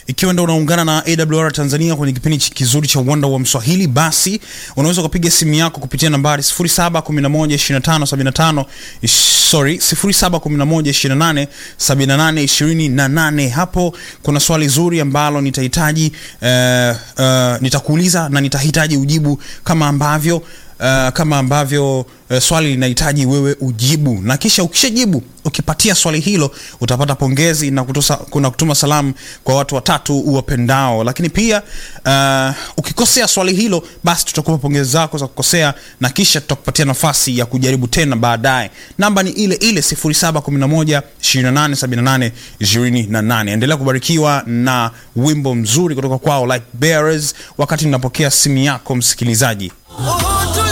ikiwa ndo unaungana na awr tanzania kwenye kipindi chi- kizuri cha uwanda wa mswahili basi unaweza ukapiga simu yako kupitia nambari 7112575 sorry 711287828 hapo kuna swali zuri ambalo nitahitaji uh, uh, nitakuuliza na nitahitaji ujibu kama ambavyo Uh, kama ambavyo uh, swali linahitaji wewe ujibu na kisha ukishajibu ukipatia swali hilo utapata pongezi na kutosa, kuna kutuma salamu kwa watu watatu uwapendao lakini pia uh, ukikosea swali hilo basi tutakupa pongezi zako za kukosea na kisha tutakupatia nafasi ya kujaribu tena baadaye namba ni ile ile 711 2878 28 endelea kubarikiwa na wimbo mzuri kutoka kwao like bearers wakati ninapokea simu yako msikilizaji Oh,